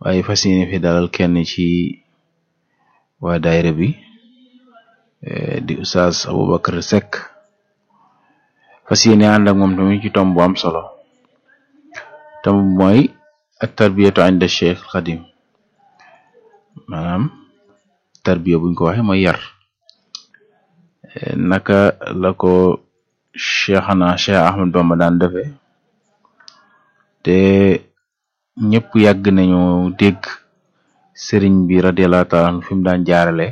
waaye fas yéene fi dalal kenn ci waa daayira bi di Oustaz Aboubacar Seck fas yéene ànd ak moom tamit ci tomb bu am solo tomb mooy at tarbiyatu inda Cheikh Xadim maanaam tarbiya buñ ko waxe mooy yar naka la ko cheikhana cheikh ahmad bamba daan defee te ñëpp yàgg nañu dégg sëriñ bi radiallahu taala anhu fi mu daan jaarale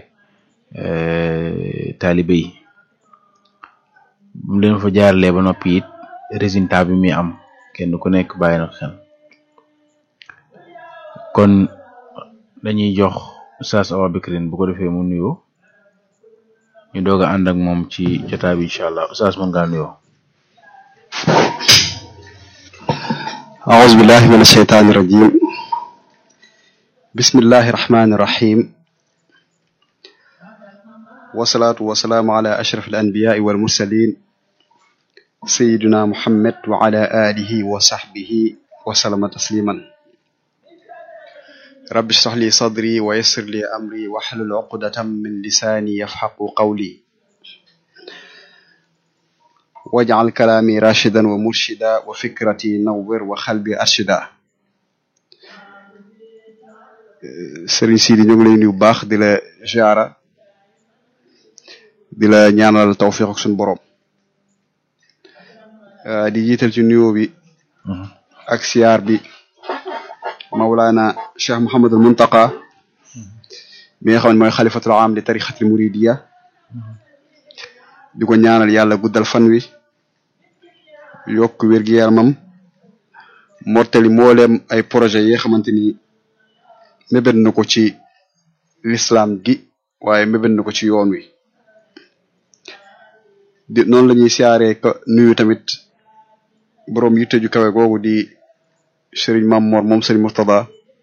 taalibe yi bu mu leen fa jaaralee ba noppi it résultat bi muy am kenn ku nekk bàyyi na xel kon dañuy jox Oustaz Aboubacrine bu ko defee mu nuyoo ñu doog a ànd ak moom ci jotaay bi incha allah Oustaz mën ngaa nuyoo أعوذ بالله من الشيطان الرجيم بسم الله الرحمن الرحيم والصلاة والسلام على أشرف الأنبياء والمرسلين سيدنا محمد وعلى آله وصحبه وسلم تسليما رب اشرح لي صدري ويسر لي أمري واحلل عقدة من لساني يفحق قولي واجعل كلامي راشدا ومرشدا وفكرتي نور وقلبي أرشدا Sëriñ Sidi ñu ngi lay nuyu bu baax di la ziara di la ñaanal tawfiq ak suñu borom di jiital ci nuyoo bi ak siyaar bi Mawlana Cheikh Mouhamadul Muntaqa bi nga xam ne mooy xalifatul am di tarixatul muridiya di ko ñaanal yàlla guddal fan wi yokk wér-gi-yaramam mottali mbooleem ay projet yi nga xamante ni mébét na ko ci l'islam gi waaye mébét na ko ci yoon wi di noonu la ñuy siyaaree ko nuyu tamit boroom yitte ju kawe googu di Serigne Mam Mor moom Serigne Murtada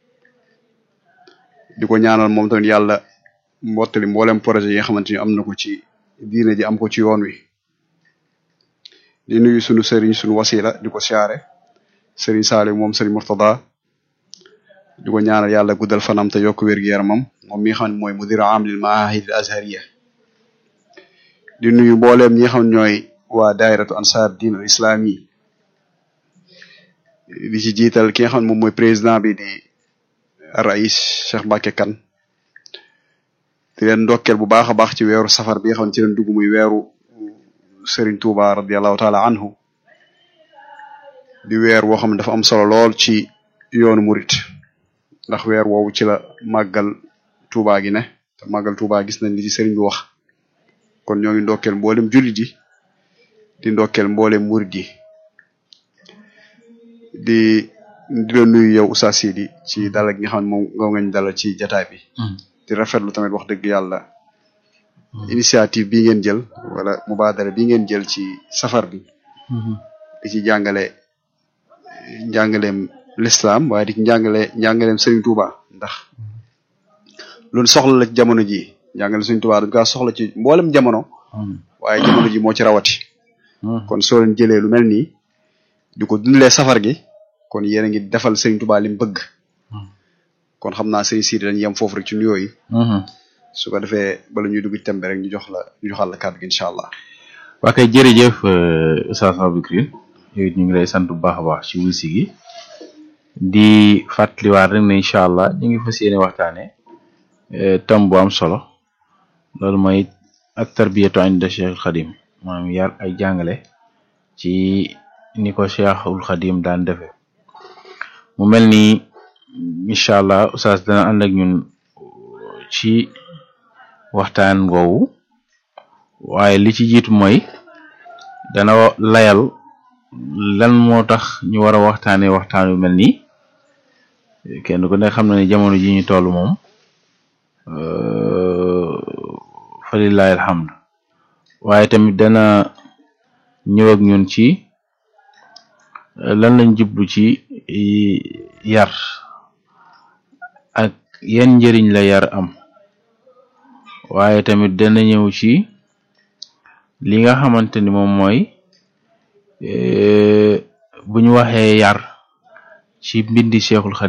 di ko ñaanal moom tamit yàlla mottali mboolem projet yi nga xamante ni am na ko ci diine ji am ko ci yoon wi di nuyu sunu Serigne sunu wasila di ko siyaare Serigne Salim moom Serigne Murtada di ko ñaanal yàlla guddal fanam te yokk wér-gu-yaramam moom mi nga xam ne mooy mudir am lil maahid al azhariya di nuyu mbooleem ñi nga xam ñooy waa dairatu ansar din al islami di ci jiital ki nga xam ne moom mooy président bi di rais Cheikh Mbacke Kane di leen ndokkeel bu baax a baax ci weeru safar bi nga xam ne ci leen dugg muy weeru Serigne Touba radiallahu taala anhu di weer woo xam ne dafa am solo lool ci yoonu murit ndax weer woowu ci la màggal Touba gi ne te màggal Touba gis nañ li ci Serigne bi wax kon ñoo ngi ndokkeel mboolem jullit yi di ndokkeel mboolem murit yi di di la nuyu yow Oustaz Sidi ci dalal gi nga xam ne moom nga ngañ dalal ci jataay bi di rafetlu tamit wax dëgg yàlla initiative bi ngeen jël wala mubaadara bi ngeen jël ci safar bi di ci jàngale njàngaleem l'islam waaye di ci njàngale njàngaleem Serigne Touba ndax loolu soxla la ci jamono ji njàngale Serigne Touba dañ kaa soxla ci mboolem jamono waaye jamono ji moo ci rawati kon soo leen jëlee lu mel nii di ko dundalee safar gi kon yéen a ngi defal Serigne Touba li mu bëgg kon xam naa Serigne Sidi dañuy yem foofu rek ci nuyoo yi su ko defee bala ñuy dugg tembe rek ñu jox la ñu joxal la kàddu gi incha allah. waa kay jërëjëf Oustaz Aboubacrine yow it ñu ngi lay sant bu baax a baax ci wusi gi di fàttaliwaat rek ne incha allah ñu ngi fas yéene waxtaane tam bu am solo loolu mooy ak tarbiyatu inda Cheikh Xadim maanaam yar ay jàngale ci ni ko Cheikhul Xadim daan defee mu mel ni incha allah Oustaz dana ànd ak ñun ci waxtaan woowu waaye li ci jiitu mooy dana layal lan moo tax ñu war a waxtaanee waxtaan wi mel nii kenn ku ne xam na ne jamono ji ñu toll moom falilahi alhamdu waaye tamit dana ñëw ak ñun ci lan lañ jublu ci yar ak yan njëriñ la yar am waaye tamit dana ñëw ci li nga xamante ni moom mooy bu ñu waxee yar ci mbindi Cheikhul Khadim